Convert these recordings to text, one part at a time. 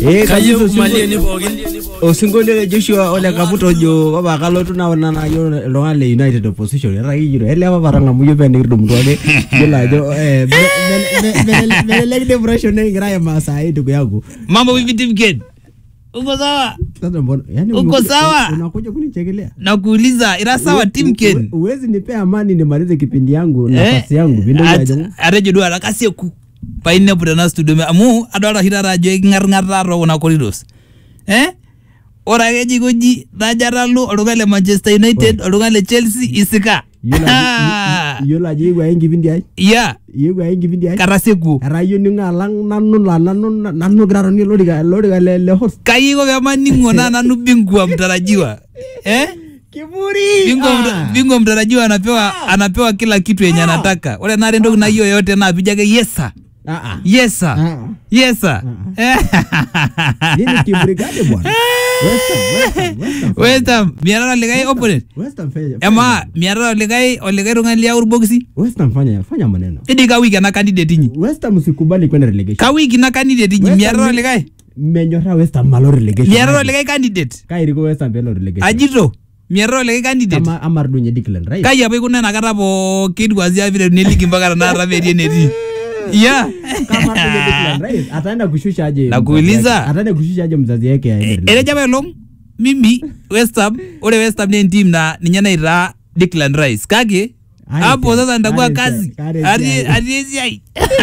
Eh, kayieu kabisa malieni pookin osinkolio le Joshua Ole Kaputo ojo papa kalotu naona na yiolo iltung'anak le United opposition etaa kijito ele papa tang'amu yiok pee nikitumutua ake yiolo ajo eh, me- me- me- me- melelek depression nikigira aimaa saa hii ndugu yangu mambo vipi Timken? Uko sawa? sasa mbona yani Uko umekuja- sawa? unakuja kunichekelea Nakuuliza ira sawa Uwe- Timken? uwe- uwezi nipea amani nimalize kipindi yangu nafasi yangu pintoki ajo atejo duo atakasieku painepu tena studio me- amu adolta oshi taata ajo eking'aring'ata tokuna corridors eh ore ake jikoji najo atalu oltung'ani le manchester united oltung'ani le chelsea isika yiolo ajo- yiolo ajo iyieu ake enkipindi ai ya iyieu ake enkipindi ai katasieku etaa iyieu ning'o alang nanu la nanu nanu gira atonie olorika olorika le le host kaiko pemaning'o na nanu bingwa mtarajiwa eh kiburi bingwa, Ah. mta- bingwa mtarajiwa anapewa anapewa kila kitu yenye anataka ore nare entoki nayieu yoyote naa pijo ake yesa Ah, ah. yesa Ah. yesa Nini kiburi gani bwana West Ham, West Ham, West Ham. West Ham miatata olikae opponent West Ham fanya- emaa miatata olikae olikae tung'ani liau irbokisi West Ham fanya fanya maneno idi ka wiki ena candidate inyi West Ham usikubali kwenda relegation ka wiki ina candidate inyi West Ham miatata ni- olikae menyorra West Ham malo relegation miatata olikae candidate kairiko West Ham pelo relegation ajito miatata olikae candidate ama amardunye Declan Rice kai apa ikuna inakata pookin kuanzia vile neligi mpaka tanakata metii enetii ya kama amardunye Declan Rice ataenda kushusha aje Nakuuliza. mzazi yake? ataenda kushusha aje mzazi yake aende relegation? etejo apa elong mimi West Ham ore West Ham naa entim na ninye naitaa Declan Rice kake Are hapo esiai, sasa nitakuwa are kazi esiai, are Atii- esiai. atii esiai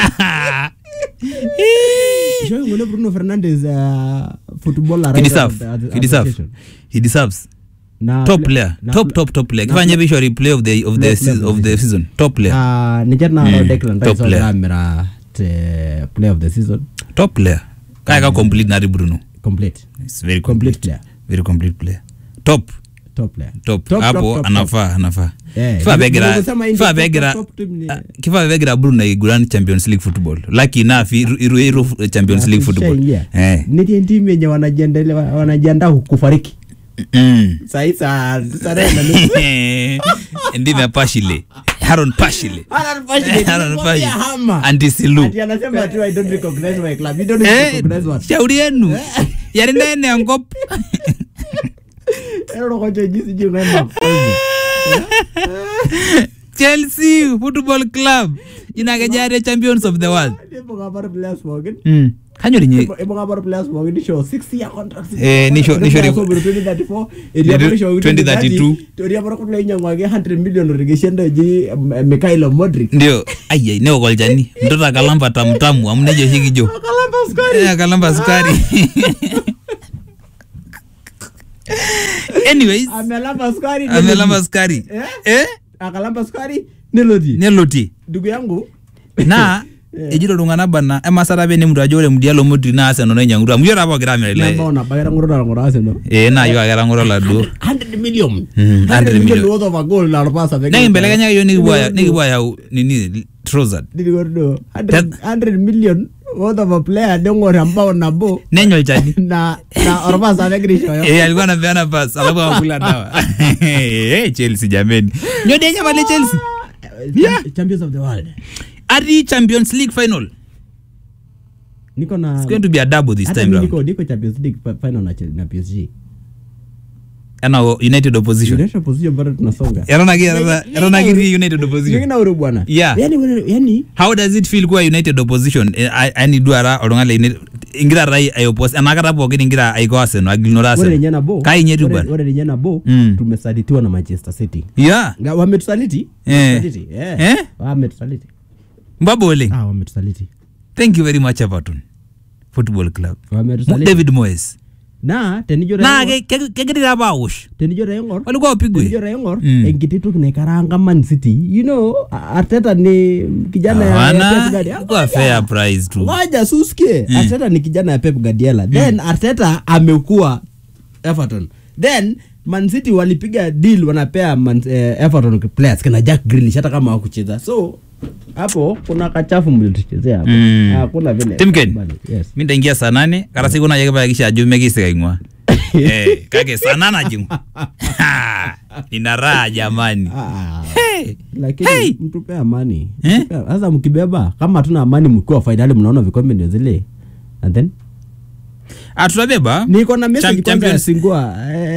Ishoi ngole Bruno Fernandes uh, footballer He right deserve. at- at- He deserve. association. He deserves. Na- Top na- player. na- Top top top player. na- Kifanye vishori play of the of the Play- season play of the season. Top player. Ah, ninche naaro Mm, Declan top Rice player. otamira te play of the season Top player. Kaya ka complete nari Bruno. complete It's very complete complete. player Very complete player. Top. top player Top. Top, Hapo top, top, anafaa anafaa. Eh, Kifaa ndio- begira ndio kusema hii kifaa ndio top, begira top, top team ni- ah, kifaa begira Bruno iguran Champions League football. Lucky enough iru iru iru Champions League football. Tushaingia. Eh. Netie timu yenye wanajiendelea wanajiandaa kufariki Mm. sahii saa saa nane na nusu. ndime pashile haron pashile Alan Pashile, Alan nilimwambia Pashile. hama. Anti Silu. Ati anasema tu I don't recognize my club. You don't Eh, recognize what? shauri yenu yari nene enkop Ero kocho jinsi jinsi ngema. chelsea football club inakejare champions of the world Ipo kabar players pookin. mm. kanyorinye Ipo- ipo kabar players pookin nisho 6 year contract. Eh, nisho- nisho- Ore players obiro 2034, etii apa nisho 2032. Etii apa kulo oinyang'waki 100 million orkeshen oji eh, Mikhailo Modric. ndio ayai neok olchani mtoto akalamba tamtamu amu nejo oshi kijo Akalamba sukari. Eh, akalamba sukari anyways Amelamba sukari. amelamba sukari Eh? eh? Akalamba sukari nelotie. nelotie Ndugu yangu naa ejito iltung'anak bana emasata apa enemutu ajo ore mudialo modri naa Arsenal nainyiang'utua amu yiolo apa ogira amir ele namba ona bagera ngoro na ngoro Arsenal. ee naa yiok ake etang'oro laduo 100 million. Mm, 100 million. worth of a goal na Arpasa. nekimbelekenyaki yiok nikipuo aya- nikipuo ayau nini Trossard Nilikordo. Ten- 100 million worth of a player neng'or embao nabo nenya olchani na na Arpasa negira aishooyo. Eh, alikuwa anapeana pass alafu akakula dawa Eh, Chelsea jameni nyodi enyamali Chelsea Yeah. Champions of the world. ati Champions League final Niko na it's going to be a double this hata time mimi round niko niko Champions League fi- final na Chelsea- na PSG. ana United opposition Inaisha position bado tunasonga. etonaki etonaki United Ndio opposition kina ure bwana. Yeah. Yaani wewe- yaani how does it feel kuwa united opposition Eh, a- yani duara oltung'ani le United ingira rai aiopos enakata pookin ingira aiko Arsenal agilunore ore Arsenal ninye nabo. kai nye tu ore- bwana Ore ninye nabo Mm. tumesalitiwa na Manchester City. yeah Nga- Wametusaliti? Eh. Wametusaliti, eh. Eh? Wametusaliti. mbaba oleng Ah, wametusaliti. thank you very much Everton football club Wametusaliti. David Moyes Na tenijo naa raing'or- ke- ke- kegira apa awosh tenijo raing'or walikuwa tenijo wapigwe raing'or Mm. enkiti toki naikaranga Man City. You know, Arteta ni kijana ya- ya Pep hawana Guardiola. ilikuwa fair price tu Ngoja susikie. Arteta ni kijana ya Pep Guardiola. Then Arteta amekuwa Everton. Then Man City walipiga deal wanapea Man, eh, Everton players kina Jack Grealish hata kama hawakucheza. So hapo kuna kachafu mlituchezea hapo. Mm. Hakuna vile. Timken. Yes. mi ntaingia saa nane kata siku naje kipakikisha ajo mekisika ing'ua eh, kake saa nane ajing'u nina raha jamani Ah. hey. lakini Hey! mtupe amani Eh? Mtupe- sasa mkibeba kama hatuna amani mkiwa fainali mnaona vikombe ndio zile and then Ah, tutabeba niko na message Champ- kwanza ya Champions- singua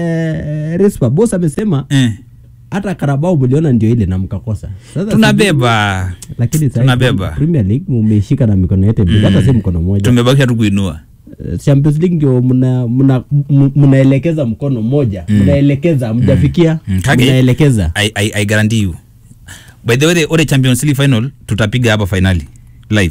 eh, Rispa boss amesema eh. hata Karabao mliona ndio ile na mkakosa sasa tunabeba lakini sasa Tunabeba. Premier League mumeishika na mikono yote mbili hata si mkono mmoja tumebakisha tu kuinua Eh, Champions League ndio mna mna m- mnaelekeza mkono mmoja mnaelekeza mjafikia Mm, kage. mnaelekeza I, I, I guarantee you by the way ore champions league final tutapiga hapa finali live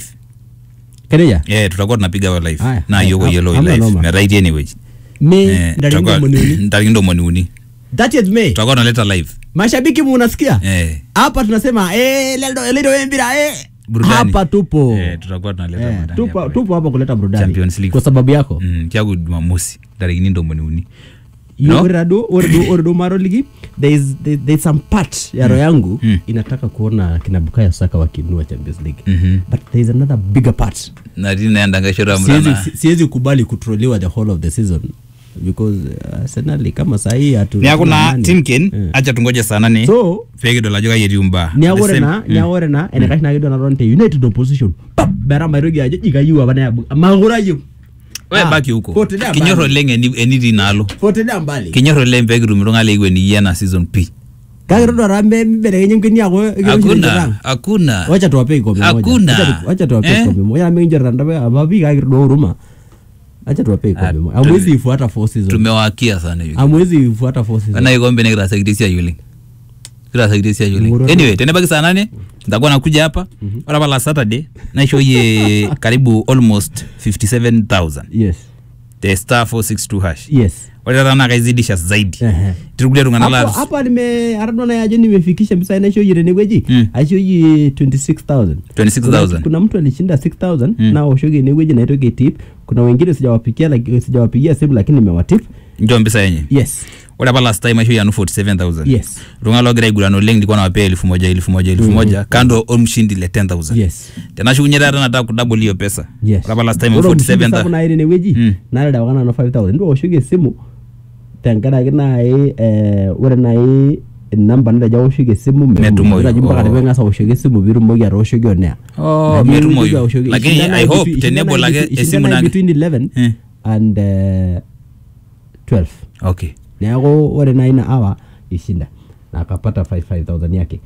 Kereja yeah, tutakuwa tunapiga hapa live Aya, na aya, yoko am- yellow amna live noma. na right anyway me Eh, ndani tutakuwa- ndio mniuni ndani ndo moniuni 30th May tutakuwa tunaleta live mashabiki munasikia eh hapa tunasema eh leo leo mpira eh Burudani. hapa tupo eh tutakuwa tunaleta Eh, burudani tupo hapa. tupo hapa kuleta burudani Champions League. kwa sababu yako mm kyagu jumamosi tarehe ndo moniuni You No? ore do ore do ore do maro ligi there is there, there is some part ya roho yangu Mm. inataka kuona kina Bukayo Saka wakinua Champions League Mhm. but there is another bigger part na tini naenda ngashora siwezi mrana si- siwezi kubali kutroliwa the whole of the season because uh, Arsenal kama sahii hatu ni akuna hatuna nani. timken Eh. acha tungoje sana ni so fege dola joka yeri umba niagore na niagore na enekash na kido na ronte united opposition pap bera mairogi ajo ikayiwa bana yabu magura yu we Ah, baki huko potelea kinyoro mbali. leng eni eniti nalo potelea mbali kinyoro leng pegi rumiro ngale igwe ni yana season p kakirodo rambe mbelekenye mkeni yako hakuna hakuna wacha tuwape kikombe moja Hakuna. Wacha tu- wacha tuwape Eh? kikombe moja na mengi randa ababi kakirodo huruma acha tuwape kikombe Ah, moja amwezi ifuata four season tumewakia sana hivi amwezi ifuata four season ana ikombe ne kirasakitisia yule kirasakitisia yule Ngoro- anyway tenebaki saa nane nitakuwa nakuja hapa ora pala saturday naishoye karibu almost 57000 yes the star 462 hash yes ore tata naa kaizidisha zaidi Ehe. tirikulia tung'ana Hapo- la hapa nime aradona yajo nimefikisha misa naishoyire neweji Mm. aishoyi 26000 26000 kuna, kuna mtu alishinda 6000 Mm. na oshoge neweji naitoke tip kuna wengine sijawapigia like, sijawapigia simu lakini nimewatip njo mpisa yenye yes ore apa last time aishoyi anu 47000 yes iltung'ana logira aiguran oleng likuwa nawapea elfu moja elfu moja elfu moja kando omshindi le 10000 yes tenashukunye taata nataka kudouble hiyo pesa yes ore apa last time Ore 47 omushingi sapuk naai teneweji Mm. naredawakana na 5000 ndio oshoki esimu tenkaraki naai eh, ore naai namba nitejo aoshoki esimu Metumoyu. metumoyu mpaka Oh. tiping'asa aoshoki esimu piitumoki atooshoki onea Oh, Na metumoyu. niwuitoki aoshoki. Lakini Ishindana I hope between- tenable ishindana ake between- esimu ishindana nake. between 11 Eh. and eh, 12 okay neeku ore naai ina awa ishinda na akapata 55000 yake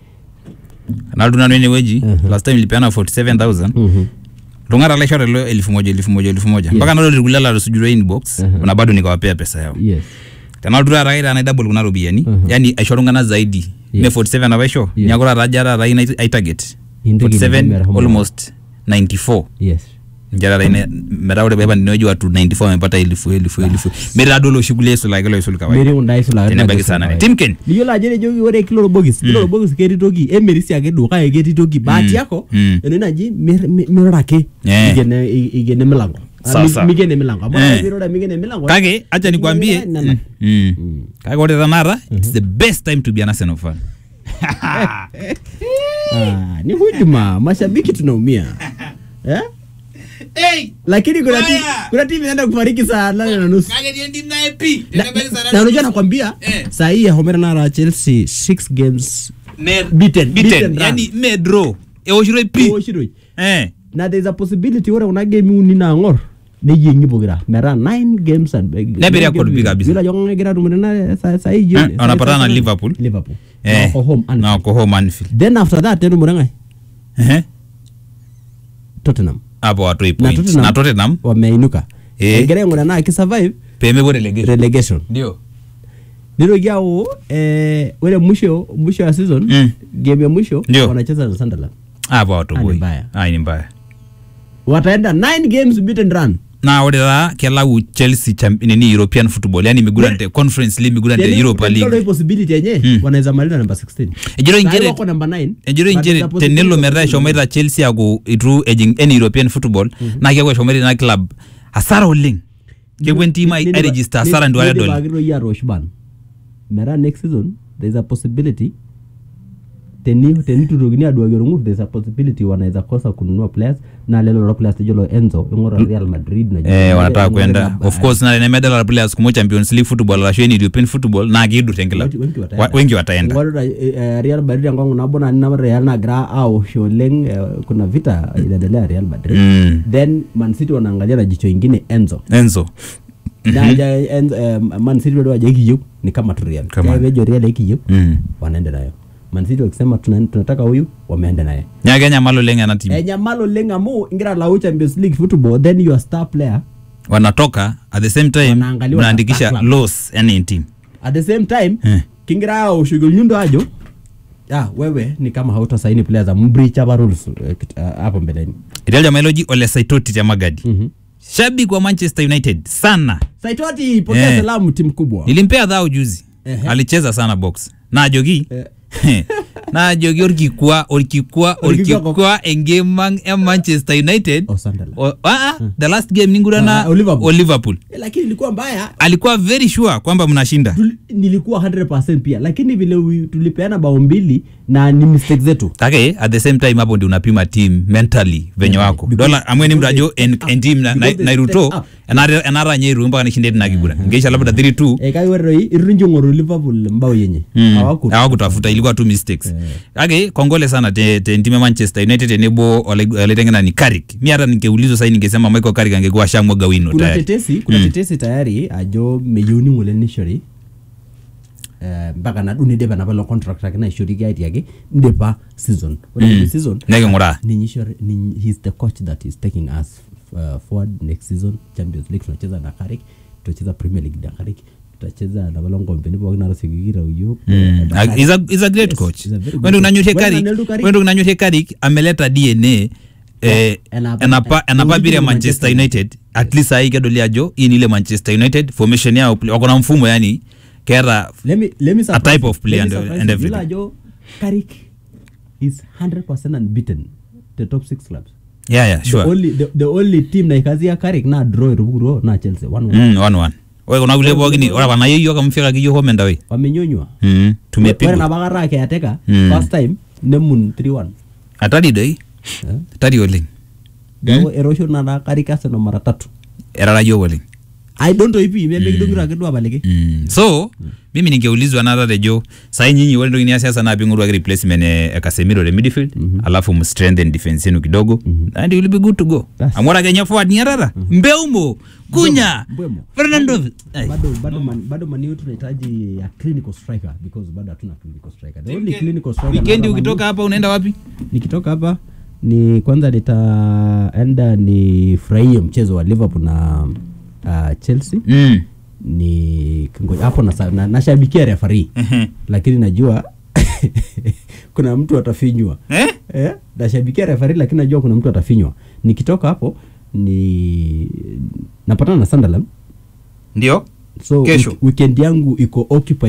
naltu nanu enewueji Mhm. last time ilipeana 47000 Mhm. lung'ata laishore lo elfu moja elfu moja elfu moja Yes. mpaka nalo lirikulia latusujurwa inbox Mhm. na bado nikawapea pesa yao yes tenaltu taata kaita naidabol kuna ropiyiani Mhm. yani aisho iltung'anak zaidi Yes. me 47 apa aisho Yes. niaku taata aja taata ai- ai target Intoki 47 nimehomo. almost 94 yes nje taata ine metaa ore peepa nineweji watu 94 wamepata elfu elfu elfu metii taduo loshi kulie aisulaki loisul kawaida metii kunda aisulaki tenebaki sana kawaida. timken niyiolo ajo enejoki ore kila orbokis kila orbokis ketii toki emerisi ake duo kake ketii toki bahati yako Mm. enoshi naji mir- mi- mirura ake Eh. ikene i- ikene milango Ah, Sawa, mi- sawa. mikene milango amu Eh. ore pirura mikene milango kake acha nikwambie Nana. Mm. kake ore tanakata its the best time to be an Arsenal fan Ah, ni hujuma mashabiki tunaumia eh? lakini kuna ti- Baya. kuna timu inaenda kufariki saa nane na nusu Na- na- na unajua nakwambia Eh. saa hii ahomera nara chelsea six games Beaten, beaten run. yani me draw ewoshiroi pi Oshiroi. Eh. na there is a possibility ore kuna game uni naang'or neyieng'i pokira metaa nine games and Nebiri record pi kabisa. Yiolo ajo kang'ae egira atumore na saa- saa hii Eh, jioni Saa- wanapatana saa- na saa- Liverpool. Liverpool Eh. Na wako home Anfield. na wako home Anfield then after that netumore ng'ae Ehe. Tottenham hapo watoi na point Tottenham na Tottenham wameinuka Eh. egira aing'ura naa kisurvive pemepuo relegation relegation ndio nitoki au eh, ore mwisho mwisho ya season Mm. game ya mwisho Ndio. wanacheza na Sunderland hapo Ah, ni watoboi mbaya. ai ni mbaya wataenda nine games beaten run na ore taa kelau chelsea champ- nini european football yani migurante conference league migurante Teni- europa teni league hii possibility yenye Mm. wanaweza maliza namba 16 ejiro Sahi inchere wako namba 9 ejiro but inchere there's a possibility tenelo of metaa winning. eshomoita chelsea aku itu ejing any european football naa keeku eshomoita ina club hasara oleng kepuo entim ai- Nini- airegister nini- hasara nduare nini dol bakiro yie atoosh ban metaa next season there is a possibility teni tenitutokini aduaki orng'ur there's a possibility wanaweza kosa kununua players na lelo lo players tejolo enzo ing'ura real madrid na eh, wanataka kwenda of course na nemedala players kumo champions league football arashu any european football na kiidur tenkila Wengi- wengi wataenda. Wa- wengi wataenda Ng'orita, eh, eh, real madrid enkongu nabo na nina real nagira aosh oleng eh, kuna vita inaendelea real madrid mm. then man city wanaangalia na jicho ingine enzo enzo na aja Enzo, eh, man city bado hajakiyieu ni kama tu real Kama- Kaya vejo real ikiyieu mm. wanaenda nayo man city wakisema tuna- tunataka huyu wameenda naye nyake nyamalo leng ena team enyamalo oleng amu ingira lau champions league football then your star player wanatoka at the same time Wanaangaliwa na mnaandikisha backlog. loss yani in team at the same time Eh. kingira aoshughuli nyundo ajo ah, wewe ni kama hautasaini players za mbreach hapa rules eh, kit- ah, hapo mbeleni ilial jamailoji ole saitoti cha magadi Mhm. shabiki wa manchester united sana saitoti pokea Eh. salamu timu kubwa nilimpea dhao juzi Ehe. alicheza sana box na ajoki Eh. na ajoki orkikwa orkikwa Orkikwa orkikwa engemang e manchester united Oh, Sunderland. O- ah, ah, the last game ningurana Ah, o Liverpool. o liverpool Eh, lakini ilikuwa mbaya alikuwa very sure kwamba mnashinda Tuli- nilikuwa 100 pia lakini vile wi- tulipeana bao mbili na ni mistake zetu take at the same time hapo ndi unapima team mentally venye Yeah, wako because- dola amweni because mrajo they en, step en up. team na, na, Because they nairuto step up. enara nyeiru mpaka nishinde tinakigura ngeisha labda 3 2 eh, kai weroi irunjo ng'oru liverpool mbao yenye Mm. Hawaku- hawakutafuta ilikuwa tu mistakes Eh. ake kongole sana te, te ntime manchester united tenebo walitengena ni karik mi hata ningeulizwa sai ningesema michael karik angekuwa shamwaga wino kuna tayari tetesi kuna Mm. tetesi tayari ajo meyieuni ng'ole nishori eh, mpaka nadu nidipa napa lo contract ake naishoriki aitiaki ndipa season ore Mm. mm. season neking'uraa ninyi ishori ninyi he's the coach that is taking us uh, forward next season champions league tunacheza na karik tutacheza premier league na karik tutacheza na balo ngombeni pookin natasikikira uyiok Mm. na Ah, Carrick. he's a- he's a great Yes, coach he's a very good wendo coach. unanyorie Wena karik Neldu Carrick. wendo unanyorie karik ameleta dna eh, Enapa- enapa enapa original pira manchester united at least sai kedoli ajo hii ni ile manchester united formation yao wako na mfumo yani keeta let me let me surprise type you. of player Let me and- surprise and you. everything. Yule ajo Carrick is 100% unbeaten the top six clubs yeah yeah the sure only the, the only team naikazia Carrick na draw irupuro na Chelsea one one mm, one one ore kuna kulie pookin ora wanayieyio kamfika kiyo home and away wamenyonywa mm, ore tumepigwa nabakata keateka Mm. first time nemun 3-1 hatari doi Eh? hatari oleng Neeku erosho nana Carrick Arsenal mara tatu erara yiok oleng I don't know ipi memekidongito ake duo apaliki Mm. so mimi ningeulizwa nata tejo sai nyinyi ore entoki niasi sasa naa ping'oruaki replacement e, e Casemiro te midfield alafu mstrengthen defense yenu kidogo and you will be good to go Bas. amu ore kenya forward niatata mbeumo kunya Mbeumo. fernando Ai. bado bado man, bado maniu tunahitaji ya clinical striker because bado hatuna clinical striker the only clinical striker wikendi nasa Man U- ukitoka hapa unaenda wapi nikitoka hapa ni kwanza nitaenda nifurahie mchezo wa liverpool na uh, chelsea mm. ni kingoja hapo nasa- na- nashabikia refari Ehe. lakini najua kuna mtu atafinywa eh? eh? nashabikia refari lakini najua kuna mtu atafinywa nikitoka hapo ni napatana na sunderland ndio so Kesho. wik- weekend yangu iko occupied